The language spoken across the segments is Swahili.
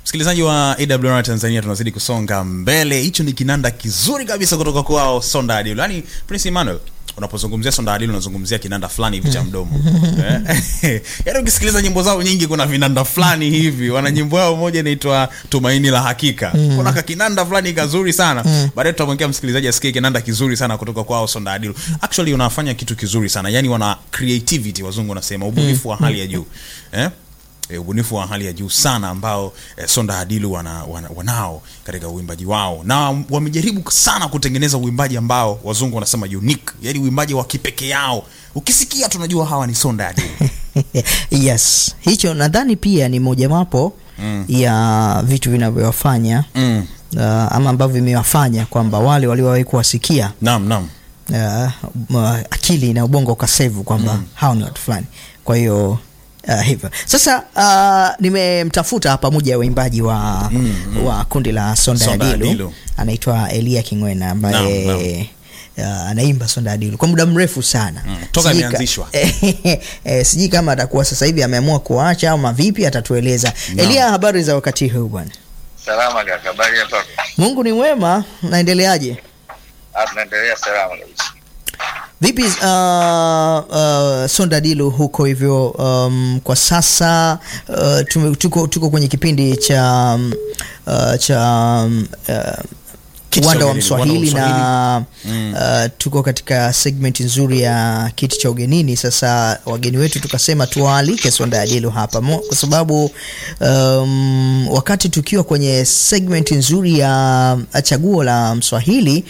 msikilizaji wa awr tanzania tunazidi kusonga mbele hicho ni kinanda kizuri kabisa kutoka kwao sonda adilu yaani prince emmanuel unapozungumzia sonda adilu unazungumzia kinanda fulani hivi cha mdomo Eh? yaani ukisikiliza nyimbo zao nyingi kuna vinanda fulani hivi wana nyimbo yao moja inaitwa tumaini la hakika kuna kakinanda fulani kazuri sana baadaye tutamwekea msikilizaji asikie kinanda kizuri sana kutoka kwao sonda adilu actually unafanya kitu kizuri sana yaani wana creativity wazungu wanasema ubunifu wa hali ya juu eh? e, ubunifu wa hali ya juu sana ambao e, sonda adilu wana, wana, wanao katika uimbaji wao na wamejaribu sana kutengeneza uimbaji ambao wazungu wanasema unique yani uimbaji wa kipekee yao ukisikia tunajua hawa ni sonda adilu yes hicho nadhani pia ni mojawapo mm. ya vitu vinavyowafanya mm. uh, ama ambavyo vimewafanya kwamba wale waliowahi kuwasikia naam naam uh, m- akili na ubongo ukasevu kwamba mm. hao ni watu fulani kwa hiyo Uh, hivyo sasa uh, nimemtafuta hapa moja ya waimbaji wa, mm, mm. wa kundi la sonda, Sonda ya dilu Adilu. anaitwa elia kingwena ambaye Naam, Uh, anaimba sonda adilu kwa muda mrefu sana Mm, toka Sijui ka- imeanzishwa. eh, sijui kama atakuwa sasa hivi ameamua kuacha au mavipi atatueleza Naam. elia habari za wakati huu bwana Salama kaka, habari ya kwako? mungu ni mwema naendeleaje Ah, tunaendelea salama kabisa. vipi uh, uh, sonda dilu huko hivyo um, kwa sasa uh, tume, tuko, tuko kwenye kipindi cha um, uh, cha um, uh, Kiti cha uwanda wa ugenini, mswahili uwanda wa na mm. uh, tuko katika segment nzuri ya kiti cha ugenini sasa wageni wetu tukasema tuwaalike sonda ya dilu hapa Mo, kwa sababu um, wakati tukiwa kwenye segment nzuri ya chaguo la mswahili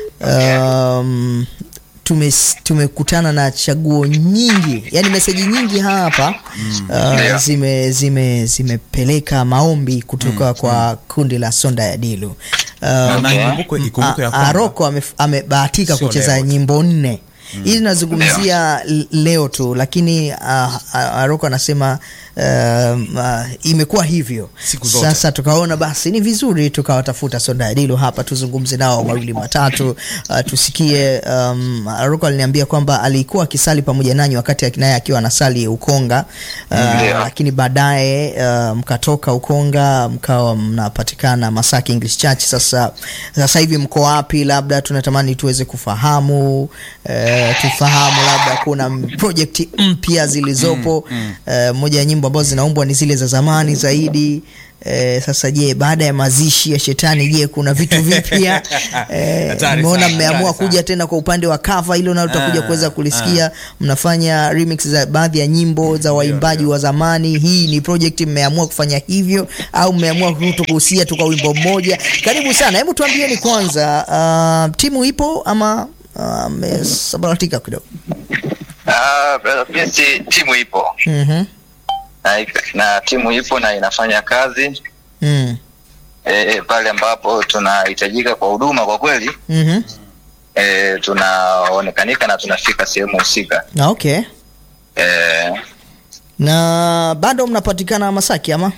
um, tume tumekutana na chaguo nyingi yani meseji nyingi hapa mm. uh, Ndio. zime zime zimepeleka maombi kutoka kwa kundi la sonda ya dilu na, uh, na ikumbukwe ikumbukwe ya A- kwamba Aroko amef- amebahatika Sio kucheza leo tu. nyimbo nne hii nazungumzia l- leo tu lakini uh, Aroko anasema um, uh, imekuwa hivyo Siku zote. sasa tukaona basi ni vizuri tukawatafuta Sonda Adilu hapa tuzungumze nao mawili matatu uh, tusikie um, Aroko aliniambia kwamba alikuwa akisali pamoja nanyi wakati naye akiwa anasali Ukonga uh, Ndio. lakini baadaye uh, mkatoka Ukonga mkawa mnapatikana Masaki English Church. Sasa sasa hivi mko wapi? Labda tunatamani tuweze kufahamu uh, tufahamu labda kuna project mpya zilizopo mm, mm. Uh, moja ya nyimbo ambazo zinaumbwa ni zile za zamani zaidi. Eh, sasa je, baada ya mazishi ya shetani, je, kuna vitu vipya? Eh, Hatari Nimeona sana, mmeamua hatari sana. kuja tena kwa upande wa cover, hilo nalo tutakuja Ah, kuweza kulisikia. Mnafanya remix za baadhi ya nyimbo za waimbaji wa zamani. Hii ni project mmeamua kufanya hivyo au mmeamua tu kuhusia tu kwa wimbo mmoja? Karibu sana, hebu tuambieni kwanza, uh, timu ipo ama uh, mmesambaratika kidogo? Ah, brother Prince, timu ipo Mhm. na, na timu ipo na inafanya kazi Mm. e, pale ambapo tunahitajika kwa huduma kwa kweli Mhm. e, tunaonekanika na tunafika sehemu husika Na okay. e, Na bado mnapatikana Masaki ama?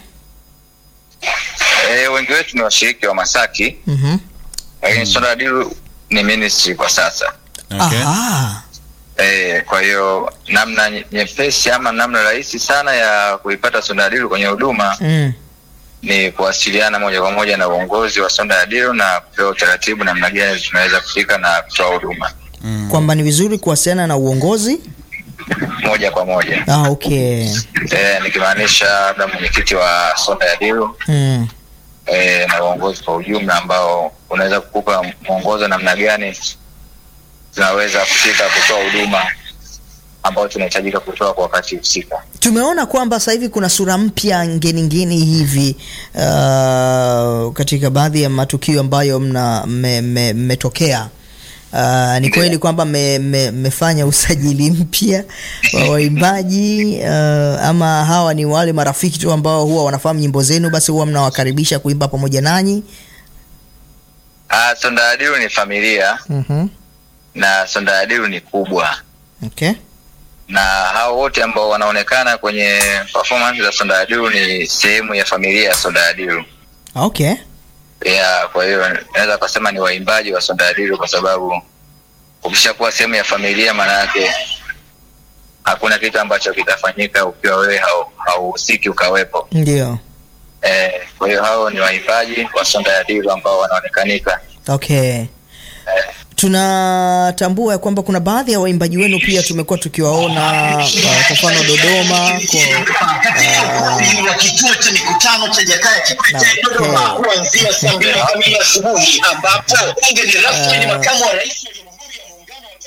e, wengi wetu ni washiriki wa Masaki Mhm. lakini Sonda Dilu ni ministry kwa sasa okay. Aha. e, kwa hiyo namna nye- nyepesi ama namna rahisi sana ya kuipata Sonda Dilu kwenye huduma Mm. ni kuwasiliana moja kwa moja na uongozi wa Sonda ya Dilo na kupewa utaratibu namna gani tunaweza kufika na kutoa huduma mm. Kwamba ni vizuri kuwasiliana na uongozi. moja kwa moja Ah, okay. e, nikimaanisha labda mwenyekiti wa Sonda ya Dilo Mm. e, na uongozi kwa ujumla ambao unaweza kukupa mwongozo namna gani tunaweza kufika kutoa huduma ambayo tunahitajika kutoa kwa wakati husika. tumeona kwamba sasa hivi kuna sura mpya ngeni ngeni hivi uh, katika baadhi ya matukio ambayo mna mmetokea me, mmetokea. Uh, ni kweli kwamba mmefanya me, usajili mpya wa waimbaji uh, ama hawa ni wale marafiki tu ambao huwa wanafahamu nyimbo zenu basi huwa mnawakaribisha kuimba pamoja nanyi Ah, Sonda ya Dilo ni familia mm-hmm. na Sonda ya Dilo ni kubwa okay. na hao wote ambao wanaonekana kwenye performance za Sonda ya Dilo ni sehemu ya familia ya Sonda ya Dilo. okay. Yeah, kwa hiyo naweza kusema ni waimbaji wa Sonda ya Dilo kwa sababu ukishakuwa sehemu ya familia, maana yake hakuna kitu ambacho kitafanyika ukiwa wewe hau- hauhusiki ukawepo. ndio Eh, Kwa hiyo hao ni waimbaji wa Sonda ya Dilu ambao wanaonekanika okay tunatambua ya kwamba kuna baadhi ya waimbaji wenu pia tumekuwa tukiwaona uh, kwa mfano Dodoma kwa, wa kituo cha mikutano cha Jakaya Kikwete Na, Dodoma okay. kuanzia saa mbili kamili asubuhi ambapo mgeni rasmi ni makamu wa rais